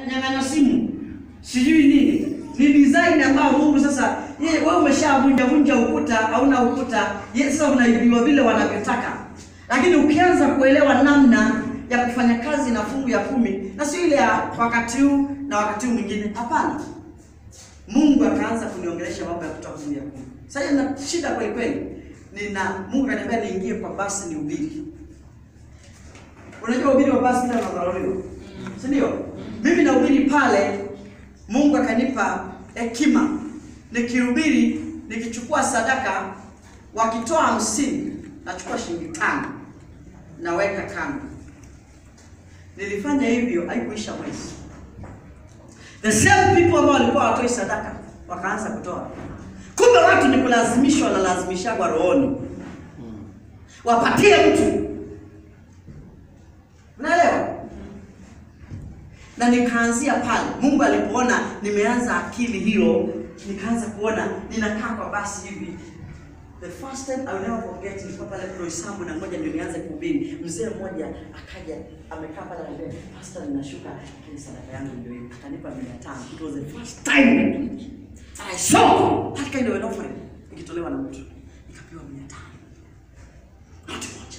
nyang'anywa simu sijui nini ni design ambayo Mungu sasa yeye wewe umeshavunja vunja ukuta hauna ukuta yeye sasa unaibiwa vile wanavyotaka lakini ukianza kuelewa namna ya kufanya kazi na fungu ya kumi na sio ile ya wakati huu na wakati huu mwingine hapana Mungu akaanza kuniongelesha mambo ya kutoa fungu ya kumi sasa nina shida kweli kweli nina Mungu akaniambia niingie kwa basi ni ubiri unajua ubiri wa basi kila unadharauliwa si ndio mimi nahubiri pale Mungu akanipa hekima nikihubiri nikichukua sadaka wakitoa hamsini nachukua shilingi tano naweka kando nilifanya hivyo haikuisha mwezi the same people ambao walikuwa hawatoi sadaka wakaanza kutoa kumbe watu ni kulazimishwa wanalazimishagwa rohoni wapatie mtu unaelewa na nikaanzia pale mungu alipoona nimeanza akili hiyo nikaanza kuona ninakaa kwa basi hivi the first time I will never forget nilikuwa pale Roysambu na ngoja ndio nianze kuhubiri mzee mmoja akaja amekaa pale anambia pastor ninashuka lakini sadaka yangu ndio hiyo akanipa 500 it was the first time I saw that kind of an offering ikitolewa na mtu nikapewa 500 not moja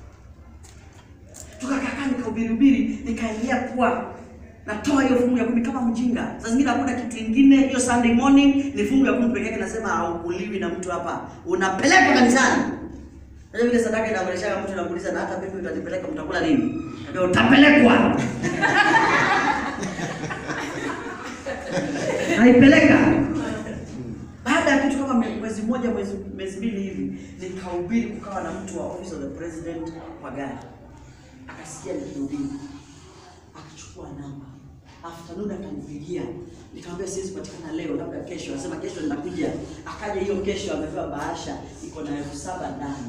tukakaa nikahubiri hubiri nikaingia kuwa natoa hiyo fungu ya kumi kama mjinga. Saa zingine hakuna kitu kingine, hiyo Sunday morning ni fungu ya kumi peke yake, nasema haukuliwi na mtu hapa, unapelekwa kanisani. Unajua vile sadaka inaongelesha mtu anakuuliza na hata mimi utanipeleka mtakula nini? Ndio utapelekwa. Naipeleka. Baada ya kitu kama mwezi mmoja mwezi mwezi mbili hivi nikahubiri, kukawa na mtu wa office of the president kwa gari, akasikia nikihubiri akachukua namba afternoon akanipigia nikamwambia siwezi patikana leo labda kesho anasema kesho nitakuja akaja hiyo kesho amepewa bahasha iko na elfu saba ndani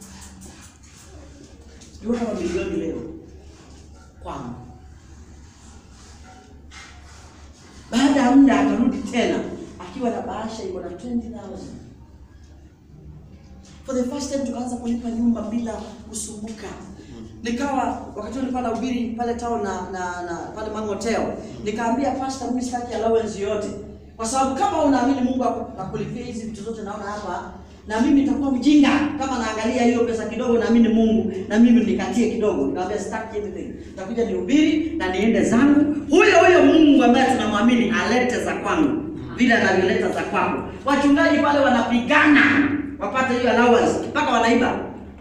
ndio kama milioni leo kwangu baada ya muda akarudi tena akiwa na bahasha iko na 20000 for the first time tukaanza kulipa nyumba bila kusumbuka nikawa wakati huo nilikuwa nahubiri pale town na, na, na pale Mango Hotel nikaambia pastor mimi sitaki allowance yote kwa sababu kama unaamini Mungu aku- akulipia hizi vitu zote naona hapa na mimi nitakuwa mjinga kama naangalia hiyo pesa kidogo naamini Mungu na mimi nikatie kidogo nikamwambia sitaki anything nitakuja nihubiri na niende zangu huyo huyo Mungu ambaye tunamwamini alete za kwangu vile anavyoleta za kwako wachungaji pale wanapigana wapate hiyo allowance mpaka wanaiba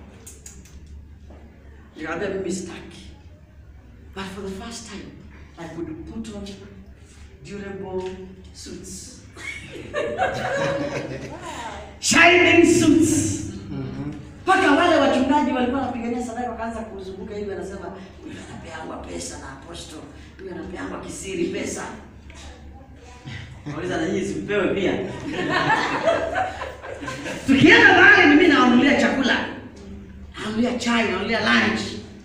nikamwambia mimi sitaki but for the first time I could put on durable suits shining suits mpaka wale wachungaji walikuwa wanapigania sadaka wakaanza kuzunguka hivi anasema huyu anapeangwa pesa na apostle huyu anapeangwa kisiri pesa nauliza na nyinyi simpewe pia tukienda mahali mimi nawanulia chakula nanulia chai nanulia lunch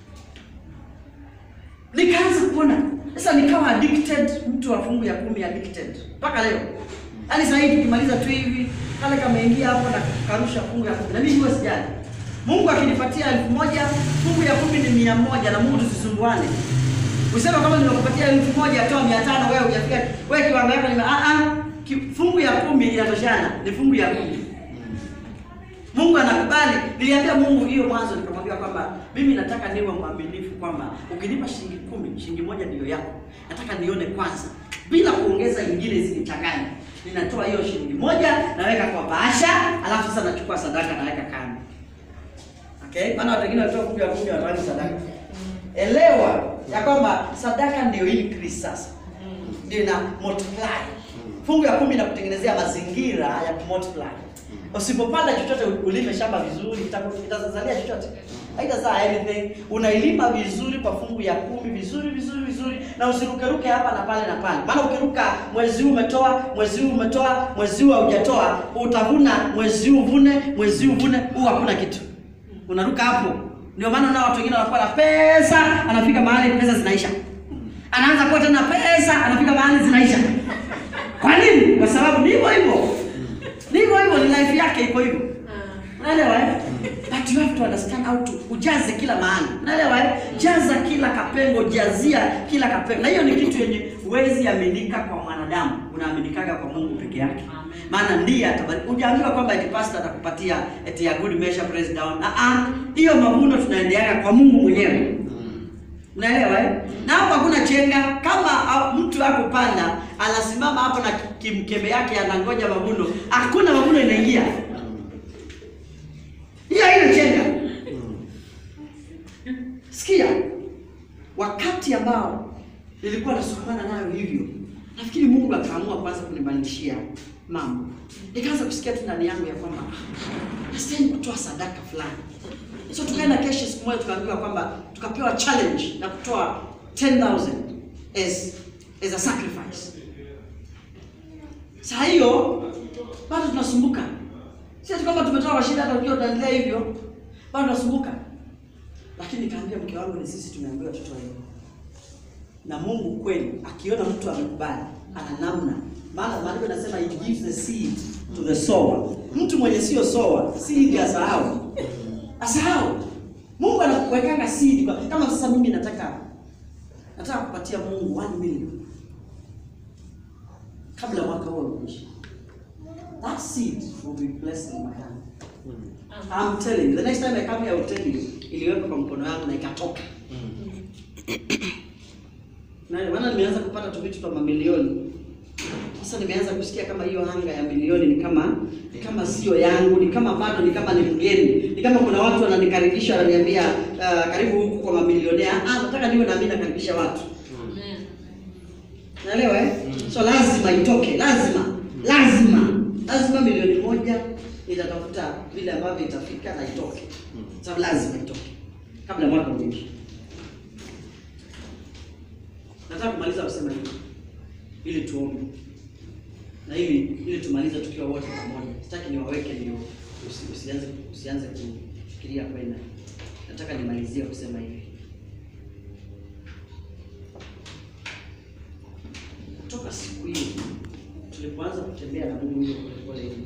nikaanza kuona sasa nikawa addicted mtu wa fungu ya kumi addicted mpaka leo yaani sasa hivi tukimaliza tu hivi kale kameingia hapo na karusha fungu ya kumi na mimi huwa sijali mungu akinipatia elfu moja fungu ya kumi ni mia moja na mungu tusisumbuane usema kama nimekupatia elfu moja toa mia tano wewe hujafika wewe kiwango yako nime ah ah ki- fungu ya kumi inatoshana ni fungu ya kumi Mungu anakubali. Niliambia Mungu hiyo mwanzo, nikamwambia kwamba mimi nataka niwe mwaminifu, kwamba ukinipa shilingi kumi, shilingi moja ndiyo yako. Nataka nione kwanza, bila kuongeza ingine zinichanganye. Ninatoa hiyo shilingi moja, naweka kwa bahasha, alafu sasa nachukua sadaka naweka kando. Okay, maana watu wengine wanatoa kumi ya kumi wanaweka sadaka. Elewa ya kwamba sadaka ndio increase sasa, ndio ina multiply. Fungu ya kumi inakutengenezea mazingira ya kumultiply. Usipopanda chochote ulime shamba vizuri, itaku- itazalia chochote. Haitazaa anything. Unailima vizuri kwa fungu ya kumi vizuri vizuri vizuri, na usirukeruke hapa na pale na pale, maana ukiruka mwezi huu umetoa, mwezi huu umetoa, mwezi huu haujatoa, utavuna mwezi huu uvune, mwezi huu uvune, huu hakuna kitu. Unaruka hapo. Ndio maana na watu wengine wanakuwa na pesa, anafika mahali pesa zinaisha, anaanza kuwa tena pesa, anafika mahali zinaisha. Kwa nini? Kwa sababu ni hivyo hivyo ni hivyo hivyo, ni life yake iko hivyo. Unaelewa eh? But you have to understand how to ujaze kila mahali. Unaelewa eh? Jaza kila kapengo, jazia kila kapengo. Na hiyo ni kitu yenye huwezi aminika kwa mwanadamu, unaaminikaga kwa Mungu peke yake, Amen. maana ndiye atabariki. Hujaambiwa kwamba eti pastor atakupatia eti ya good measure press down. Ah ah, hiyo mavuno tunaendeaga kwa Mungu mwenyewe. Unaelewa eh? Na hapo hakuna chenga. Kama ah, mtu ako panda anasimama hapo na kimkebe yake anangoja mavuno, hakuna mavuno inaingia. Hiyo hiyo chenga. Sikia, wakati ambao nilikuwa nasukumana nayo hivyo, nafikiri Mungu akaamua kwanza kunibadilishia mambo. Nikaanza kusikia tu ndani yangu ya kwamba "Ah, nastahili kutoa sadaka fulani. So tukaenda kesho, siku moja tukaambiwa kwamba tukapewa challenge na kutoa 10000 as as a sacrifice. Saa hiyo bado tunasumbuka, si ati kwamba tumetoka kwa shida, hata ukiwa utaendelea hivyo, bado tunasumbuka lakini nikaambia mke wangu, ni sisi tumeambiwa tutoe hivyo, na Mungu kweli akiona mtu amekubali, ana namna. Maana maandiko yanasema he gives the seed to the sower. Mtu mwenye sio sower seed asahau, asahau. Mungu anakuwekanga seed kwa, kama sasa mimi nataka nataka kupatia Mungu 1 million kabla mwaka huo uishe. That seed will be blessed in my hand. I'm telling you, the next time I come here I will tell you, iliwekwa kwa mkono wangu na ikatoka. Na maana nimeanza kupata tu vitu vya mamilioni. Sasa nimeanza kusikia kama hiyo hanga ya milioni ni kama ni kama sio yangu, ni kama bado ni kama ni mgeni. Ni kama kuna watu wananikaribisha wananiambia uh, karibu huku kwa mamilionea. Ah, nataka niwe na mimi nakaribisha watu. Amen. Naelewa eh? So lazima itoke, lazima, lazima, lazima milioni moja itatafuta vile ambavyo itafika na itoke. Sababu lazima itoke kabla mwaka uishe. Nataka kumaliza kusema hivi ili tuombe na ili ili tumalize tukiwa wote pamoja. Sitaki niwaweke ndio usi, usianze usianze kufikiria kwenda. Nataka nimalizie kusema hivi. Toka siku hiyo tulipoanza kutembea na Mungu hiyo polepole hivi,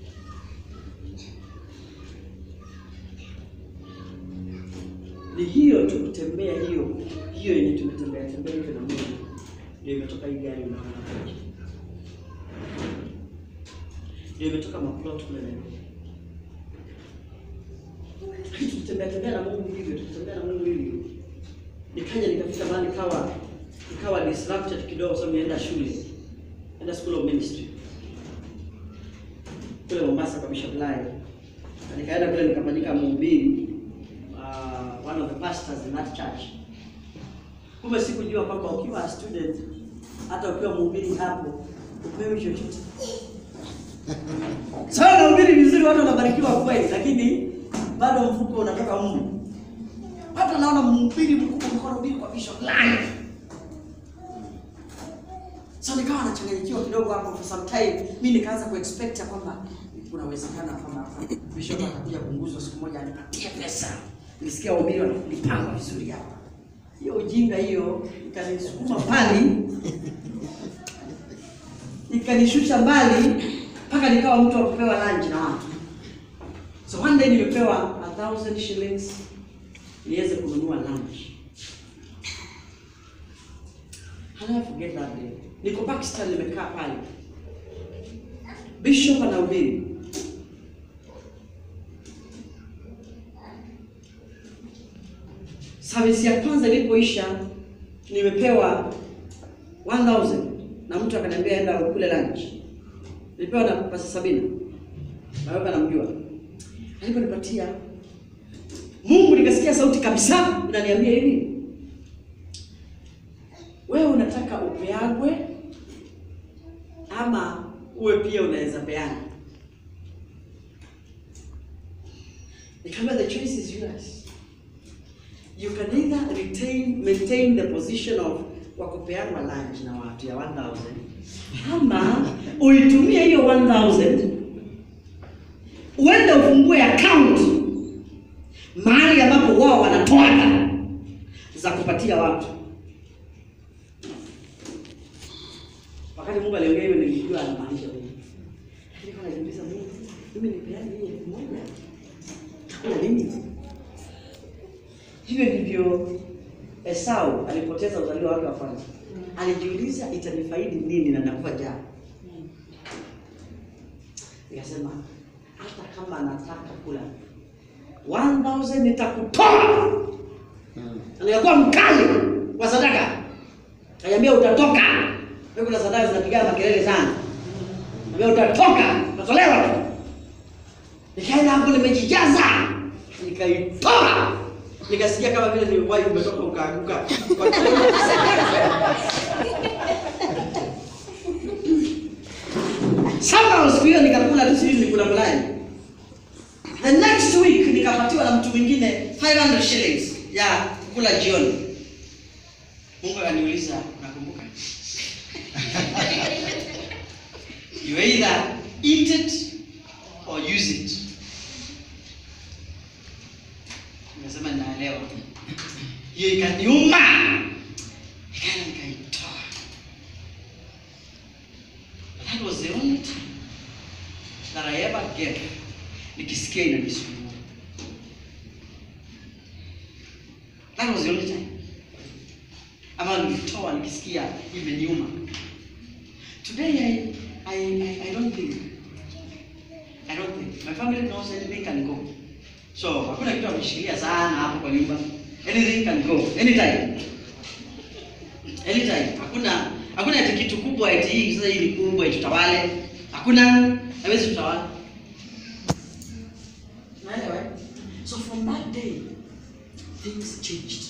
ni hiyo tu kutembea hiyo hiyo yenye tumetembea tembea hivyo na Mungu, ndio imetoka hii gari unaona hapo. ndio imetoka maplot kule Nairobi. Lakini tukitembea tembea na Mungu hivyo, tukitembea na Mungu hivyo, nikaja nikafika mahali kawa nikawa disrupted kidogo, sababu nienda shule, enda school of ministry kule Mombasa kwa Bishop Lai, na nikaenda kule nikafanyika mhubiri uh, one of the pastors in that church. Kumbe sikujua kwamba ukiwa a student, hata ukiwa mhubiri hapo upewi chochote. Sawa, nahubiri vizuri, watu wanabarikiwa kweli, lakini bado mfuko unatoka Mungu. Watu wanaona mhubiri mkubwa mkono mbili kwa Bishop Lai. So nikawa nachanganyikiwa kidogo hapo for some time. Mimi nikaanza kuexpect ya kwamba kuna uwezekano kwamba Bishop atakuja kuunguzwa siku moja anipatie pesa. Nilisikia wahubiri wanalipanga vizuri hapa. Hiyo ujinga hiyo ikanisukuma mbali. Ikanishusha mbali mpaka nikawa mtu wa kupewa lunch na watu. So one day nimepewa a thousand shillings niweze kununua lunch. I'll never forget that day. Niko Pakistan nimekaa pale. Bishop anahubiri. Service ya kwanza ilipoisha nimepewa 1000 na mtu akaniambia enda kule lunch. Nilipewa na pesa Sabina. Na wewe namjua. Aliponipatia Mungu nikasikia sauti kabisa inaniambia hivi. Wewe unataka upeagwe ama uwe pia unaweza peana? Nikamwambia the choice is yours. You can either retain maintain the position of wa kupeanwa lunch na watu ya 1000 ama uitumie hiyo 1000 uende ufungue account mahali ambapo wao wanatoa za kupatia watu. Wakati Mungu aliongea hivyo nilijua anamaanisha nini. Lakini kwa najiuliza Mungu, mimi nipeane hii elfu moja. Takula nini? Hivyo ndivyo Esau alipoteza uzalio wake wa kwanza. Alijiuliza itanifaidi nini na nakufa njaa. Nikasema hata kama anataka kula 1000 nitakutoa. Alikuwa mkali wa sadaka. Kaniambia utatoka. Wewe kuna sadaka zinapigana makelele sana. Kaniambia utatoka, utatolewa tu. Nikaenda hapo nimejijaza. Nikaitoa. Nikasikia kama vile niliwahi umetoka ukaanguka. Somehow siku hiyo nikakula tu sijui nilikula malai. The next week nikapatiwa na mtu mwingine 500 shillings ya kula jioni. Mungu akaniuliza, nakumbuka. you either eat it or use it. Nimesema naelewa. Hiyo ikaniuma. Nikaenda nikaitoa. That was the only time that I ever gave nikisikia inanisumbua. That was the only time. Ama nilitoa nikisikia imeniuma. Today I, I, I, I don't think. I don't think. My family knows anything can go. So hakuna kitu ameshikilia sana hapo kwa nyumba. Anything can go anytime. Anytime. Hakuna hakuna ati kitu kubwa eti hii sasa hii ni kubwa eti tutawale. Hakuna haiwezi tutawala. Unaelewa? eh? So from that day things changed.